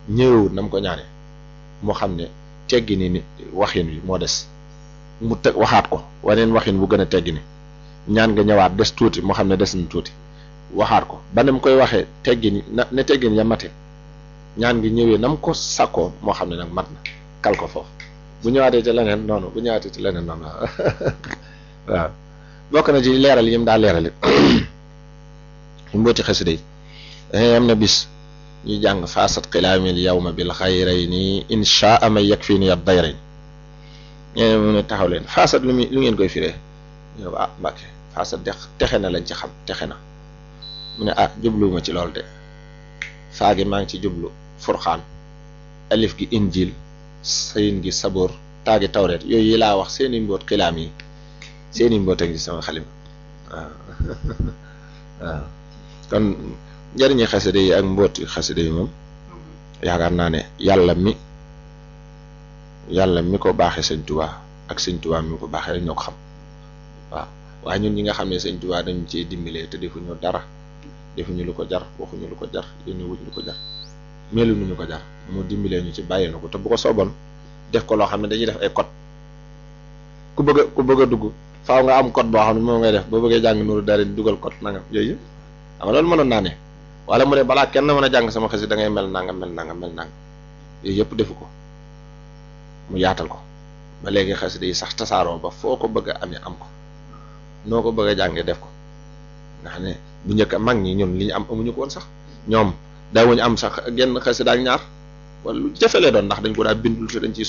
ñëwewut na mu ko ñaane moo xam ne teggi ni ni waxin wi moo des mu teg waxaat ko waneen waxin bu gën a teggi ni ñaan nga ñëwaat des tuuti moo xam ne des na tuuti waxaat ko ba ne mu koy waxee teggi ni na ne teggi ni ya mate ñaan gi ñëwee na mu ko sakkoo moo xam ne nag mat na kal ko foofu bu ñëwaatee ci leneen noonu bu ñëwaatee ci leneen noonu waaw bokk na ci leeral yi mu daa leeral it mbooti xasida yi am na bis ñu jàng faasat xilaamil yawma bil xayrayni inshaa ma yakfini ad dayrayn ñeneen mu ne taxaw leen faasat lu muy lu ngeen koy firee ñu ne ah mbàkke faasat de texe na lañ ci xam texe na mu ne ah jubluwuma ci loolu de faagi maa ngi ci jublu furxaan alif gi injil sayin gi saboor taagi tawreet yooyu yi laa wax seeni mboot xilaam yi seeni mboot a ngi sama xalim waaw waaw kon njëriñi xasida yi ak mbooti xasida yi moom yaakaar naa ne yàlla mi yàlla mi ko baaxee sëñ tubaa ak sëñ tubaa mi ko baaxee rek ñoo ko xam waaw waaye ñun ñi nga xam ne sëñ tubaa dañu cee dimbalee te defuñu dara defuñu lu ko jar waxuñu lu ko jar yónni wuñ lu ko jar melu nu ñu ko jar mu dimbalee ñu ci bàyyi na ko te bu ko sooboon def ko loo xam ne dañuy def ay code ku bëgg a ku bëgg a dugg faaw nga am code boo xam ne moom ngay def boo bëggee jàng nuuru dara dugal code nangam yooyu yëpp xam nga loolu mënoon naa ne wala mu ne balaa kenn mën a jàng sama xasi da ngay mel nangam mel nangam mel nangam yooyu yëpp defu ko mu yaatal ko ba léegi xasida yi sax tasaaroo ba foo ko bëgg a amee am ko noo ko bëgg a jàngee def ko nga xam ne bu njëkk mag ñi ñun li ñu am amuñu ko woon sax ñoom daawuñu am sax genn xasida ak ñaar wala lu jafelee doon ndax dañ ko daa bindul te dañ ciy